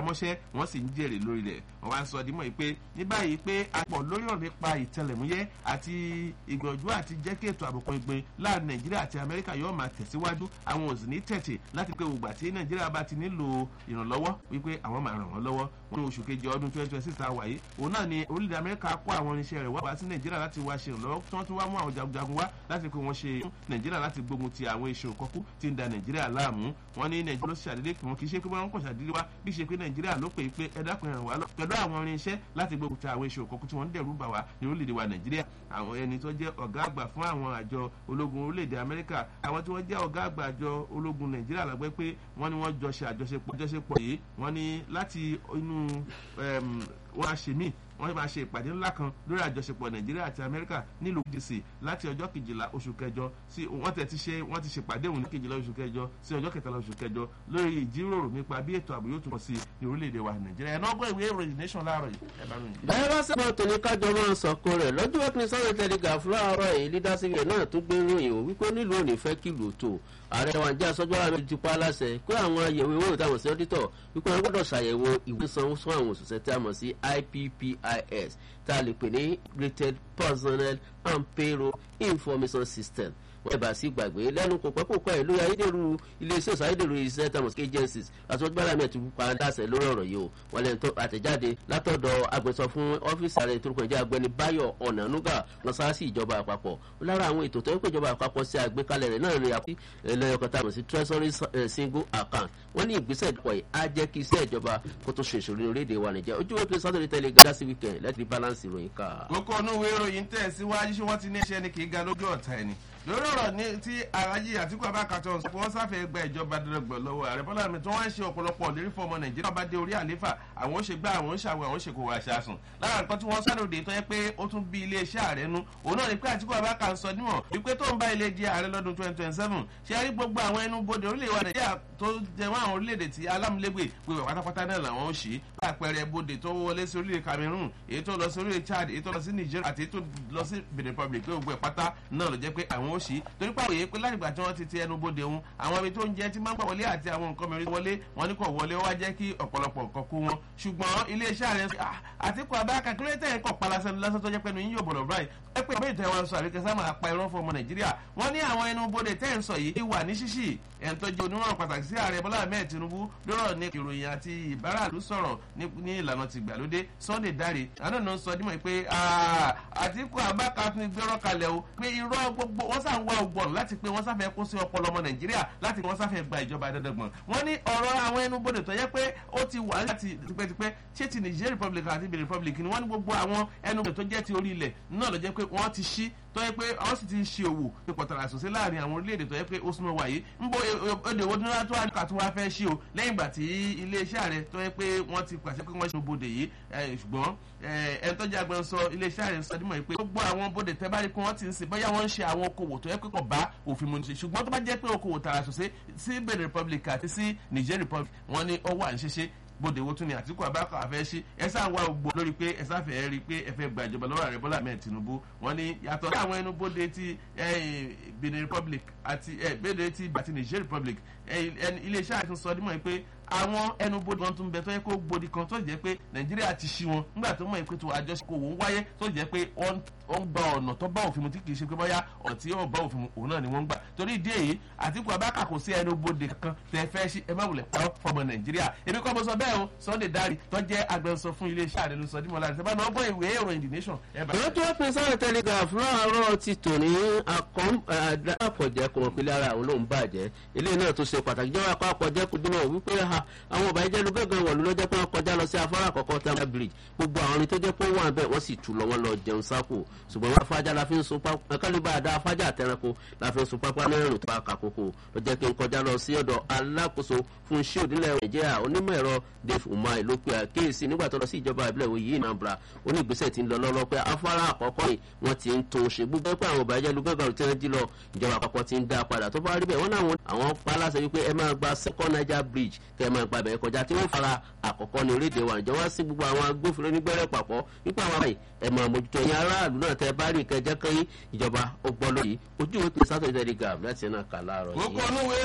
mọ́ṣẹ́ wọ́n sì ń jèrè lórí rẹ̀ wọ́n wá ń sọ dímọ̀ yìí pé ní báyìí pé àpọ̀ lórí ọ̀rọ̀ nípa ìtẹlẹ̀múyẹ́ àti ìgbọ̀njú àti jẹ́ kí ètò àbùkù ìgbìn láàrin nàìjíríà àti amẹ́ríkà yóò máa tẹ̀síwájú àwọn òsì ní tẹ̀tẹ̀ láti pé ògbà tí nàìjíríà bá ti nílò ìrànlọ́wọ́ wípé àwọn máa ràn wọ́n lọ́wọ́ wọn ní oṣù kejì ọdún twenty twenty six tá a wà yìí òun náà ni orílẹ̀-èdè amẹ́ríkà kó àwọn irinṣẹ́ rẹ̀ wá sí nàìjíríà láti wá ṣe ìrànlọ́wọ́ tí wọ́n tún wá mú àwọn jagunjagun wá láti pé wọ́n ṣe nàìjíríà láti gbógun ti àwọn iṣẹ́ òkọ́kú tí ń da nàìjíríà láàmú wọn ní nàìjíríà ló ṣàdédé pé wọn kì í ṣe pé wọn kàn ṣàdédé wá bí ṣe pé nàìjíríà ló pè é pé ẹ dákun ẹ̀ràn wá lọ pẹ̀lú àwọn irinṣẹ́ láti gbógun ti àwọn iṣẹ́ òkọ́kú tí wọ́n ń dẹ̀rù bà wá ní orílẹ̀-èdè wa nàìjíríà àwọn ẹni tó jẹ́ ọ̀gá àgbà fún àwọn àjọ ológun orílẹ̀-èdè amẹ́ríkà àwọn tí wọ́n jẹ́ ọ̀gá àgbà àjọ ológun nàìjíríà lágbẹ́ pé wọ́n ní wọ́n jọ ṣe àjọṣepọ̀ àjọṣepọ̀ yìí wọ́n ní láti inú wọ́n á ṣe míì wọ́n máa ṣe ìpàdé ńlá kan lórí àjọṣepọ̀ nàìjíríà àti amẹ́ríkà nílùú dc láti ọjọ́ kejìlá oṣù kẹjọ sí wọ́n tẹ̀ ti ṣe wọ́n ti ṣèpàdé òun ní kejìlá oṣù kẹjọ sí ọjọ́ kẹtàlá oṣù kẹjọ lórí ìjíròrò nípa bí ètò ààbò yóò tún pọ̀ sí ní orílẹ̀-èdè wa nàìjíríà ẹ̀ náà gbọ́ ìwé ìròyìn nation láàárọ̀ yìí ẹ̀ bá ròyìn. bẹ́ẹ̀ bá sẹ́pọ̀ tó ní kájọ máa sọ̀kò rẹ̀ lọ́jọ́ wẹ́pẹ́ sáré tẹ̀légà fúláàrọ̀ èyí lídásílẹ̀ náà tó gbé ròyìn ò wípé nílùú òní fẹ́ kìlò tó ààrẹ wa jẹ́ asọ́jọ́ àmì ti pa aláṣẹ pé àwọn àyẹ̀wò ìwé ìtàwọn sí ọ́dítọ̀ wípé wọ́n gbọ́dọ̀ ṣàyẹ̀wò ìwé sanwó fún àwọn òṣìṣẹ́ tí a mọ̀ sí ippis tá a lè pè ní rated personnel and payroll information system wọ́n ẹ̀bà sí gbàgbé lẹ́nu kò pẹ́ kò pẹ́ ìlú ayédèrú iléeṣẹ́ òsì ayédèrú iṣẹ́ tamos agencies àtúntò mi ti pa dáṣẹ lórí ọ̀rọ̀ yìí o wọ́n lẹ́nu tó àtẹ̀jáde látọ̀dọ̀ agbẹ̀sọ fún ọ́fíìsì ààrẹ tó kọjá agbẹni báyọ̀ ọ̀nànúgà lọ sáà sí ìjọba àpapọ̀ lára àwọn ètò tó ń pè ìjọba àpapọ̀ sí àgbékalẹ̀ rẹ̀ náà rí àpí ẹlẹ́yọkọta mọ̀ sí treasury single account wọ́n ní ìgbésẹ̀ ìdìpọ̀ yìí á jẹ́ kí iṣẹ́ ìjọba kó tó ṣe ìṣòro orílẹ̀-èdè wa nìjẹ́ ojú wẹ́pẹ́ sátọ̀dẹ̀ tẹ́lẹ̀ gásí weekend láti rí balance ìròyìn ká. kókó inú ìwé ìròyìn tẹ̀ síwájú ṣé wọ́n ti ní iṣẹ́ ni kì í ga lójú ọ̀tá ẹni lórí ọ̀rọ̀ ní tí aráyé àtìkú abákatọ̀ sọ pé wọ́n sáfẹ́ gba ìjọba dọ̀dọ̀gbọ̀ lọ́wọ́ ààrẹ bọ́lá mi tí wọ́n ń ṣe ọ̀pọ̀lọpọ̀ lérí fún ọmọ nàìjíríà bá dé orí àléfà àwọn ó ṣe gbá àwọn ó ṣàwọ̀ àwọn ó ṣe kò wá ṣàṣùn lára nǹkan tí wọ́n sáré òde tó yẹ pé ó tún bí iléeṣẹ́ ààrẹ nu òun náà ni pé àtìkú abáka ń sọ níwọ̀n wípé tó ń bá ilé di ààrẹ lọ́dún twenty twenty seven ṣe rí gbogbo àwọn ẹnu bodè orílẹ̀ wa nàìjíríà tó jẹ wọn àwọn orílẹ̀-èdè tí alámúlégbè pé pátápátá náà làwọn ó ṣí lápẹẹrẹ bodè tó wọlé sí orílẹ̀ cameroon èyí tó lọ sí orílẹ̀ chad èyí tó lọ sí niger àti èyí tó lọ sí benin republic pé gbogbo ẹ̀ pátá náà ló jẹ́ pé àwọn ó ṣí torí pé àwòye pé látìgbà tí wọ́n ti ti ẹnu bodè òun àwọn ibi tó ń jẹ́ tí máa ń gbà wọlé àti àwọn nǹkan mìíràn wọlé wọn ní kò wọlé wá jẹ́ kí ọ̀pọ̀lọpọ̀ nǹkan kú wọn ṣùgbọ́n iléeṣẹ́ ààrẹ àtìkù abáka kí ló tẹ̀ ń kọ̀ palasẹ̀ lásán tó jẹ́ pé yín yóò bọ̀lọ̀ báyìí ẹ pé ìbéèrè tẹ̀wọ́n sọ àbíkẹ́ sáà máa pa irọ́ fún ọmọ nàìjíríà wọ́n ní àwọn ẹnu bodè tẹ́ ń sọ yìí wà ní ṣíṣì ẹ̀ ń tọ́jú onímọ̀ràn pàtàkì sí ààrẹ bọ́lá ahmed tinubu lọ́rọ̀ ní ìròyìn àti ìbáraàlú sọ̀rọ̀ ní ìlànà tìgbàlódé sunday dare àná náà sọ dímọ̀ pé àtìkù abáka tún gbẹ́rọ̀ kalẹ̀ o pé irọ́ gbogbo wọ́n sàn wá ọgbọ̀n láti pé wọ́n sáfẹ́ kó sí ọpọlọ ọmọ nàìjíríà láti wọ́n sáfẹ́ gba ìjọba dandangbọ̀n wọ́n ní ọ̀rọ̀ àwọn ẹnubodè tó yẹ pé ó ti wà láti tipẹ́tipẹ́ ṣé ti niger republic àti benin republic ni wọ́n ní gbogbo àwọn ẹnubodè tó jẹ́ ti orí ilẹ̀ náà ló jẹ́ pé wọ́n ti ṣí tó yẹ pé àwọn sì ti ń ṣe òwò pé pọ̀tàrà àṣọṣe láàrin àwọn orílẹ̀-èdè tó yẹ pé ó súnmọ́ wáyé ń bọ èdè owó dúró tó àdúrà tó wá fẹ́ ṣí o lẹ́yìn ìgbà tí iléeṣẹ́ ààrẹ tó yẹ pé wọ́n ti pàṣẹ pé wọ́n ṣe bodè yìí ṣùgbọ́n ẹni tó jẹ́ agbẹnusọ iléeṣẹ́ ààrẹ sọ dímọ̀ pé gbogbo àwọn bodè tẹ́ bá rí pé wọ́n ti ń sìn bóyá wọ́n ń ṣe àwọn okòwò tó yẹ pé kò bá òfin mu ní ṣe ṣùgbọ́n tó bá jẹ́ pé okòwò tààrà ṣọṣe sí benin republic àti sí niger republic wọ́n ní ọwọ́ à ń ṣeṣe bóde wo tún ni àtìkú abáka àfẹ́ sí ẹ sáà wá gbogbo lórí pé ẹ sáfẹ́ rí i pé ẹ fẹ́ gba ìjọba lọ́wọ́ ààrẹ bọ́lá ahmed tinubu wọ́n ní yàtọ̀ sí àwọn ẹnu bóde ti benin republic àti bóde ti àti niger republic iléeṣẹ́ àti sọ dímọ̀ pé àwọn ẹnubodè wọn tún bẹ tó yẹ kó gbòdì kan tó jẹ pé nàìjíríà ti ṣí wọn nígbà tó mọ ìpè tó àjọṣepọ̀ òun wáyé tó jẹ pé wọ́n ń gba ọ̀nà tó bá òfin mu tí kì í ṣe pé bóyá ọ̀nà tí yóò bá òfin mu òun náà ni wọ́n ń gbà torí ìdí èyí àtìkù abáka kò sí ẹnubodè kankan tẹ fẹ́ ṣí ẹ má wulẹ̀ pàrọ̀ fọmọ nàìjíríà èmi kọ́ mo sọ bẹ́ẹ̀ o sunday dari tó jẹ́ agbẹnusọ fún iléeṣẹ́ àrẹ lóṣọ dímọ̀ láti sábà náà gbọ́ ìwé ìròyìn the nation. ìwé tó pín sáré telegraph láàárọ̀ ti tò ní àpọ̀jẹ́ kò mọ̀ pé lára àwọn lòún bàjẹ́ ilé náà tó ṣe pàtàkì jọba àpá àpọ̀jẹ́ kò dúnà wípé àwọn ọba ìjẹ́ ló gángan wọ̀lú lọ́jọ́ pé wọ́n kọjá lọ sí afárá àkọ́kọ́ tí wọ́n bridge gbogbo àwọn tó jẹ́ pé wọ́n wà bẹ́ẹ̀ wọ́n sì tù lọ wọ́n lọ jẹun sápò ṣùgbọ́n wọ́n afájá la fi ń sun pápá kálíbà àdá afájá àtẹranko la fi ń sun pápá náà rìn tó bá kàkókò ló jẹ́ kí n kọjá lọ sí ọ̀dọ̀ alákòóso fún iṣẹ́ òdílẹ̀ nàìjíríà onímọ̀ ẹ̀rọ dave umar ló pe àkíyèsí nígbà tó lọ sí ìjọba ìbílẹ̀ òye yìí nàbra onígbésẹ̀ ti ń lọ lọ́lọ́ pé afárá àkọ́kọ́ yìí wọ́n ti ń tún ṣe gbogbo pé àwọn ọba ìjẹ́ lu gángan tí wọ́n jí lọ ìjọba àpapọ̀ ti ń dá padà tó bá rí bẹ́ẹ̀ wọ́n náà àwọn pa aláṣẹ wípé ẹ máa gba second niger bridge kẹ́ ẹ máa gba bẹ̀rẹ̀ kọjá tí wọ́n fara àkọ́kọ́ ní orílẹ̀-èdè wa ìjọba sí gbogbo àwọn agbófinró nígbẹ́rẹ́ papọ̀ nípa àwọn àyè ẹ̀ máa mójútó ẹ̀yin aráàlú náà tẹ́ bá rí ìkẹjẹ́ kan ìjọba ó gbọ́ lóyè ojú ìwé pé sátọ̀ ìdẹ́rẹ́gà láti ẹ̀ náà kà láàárọ̀ yìí.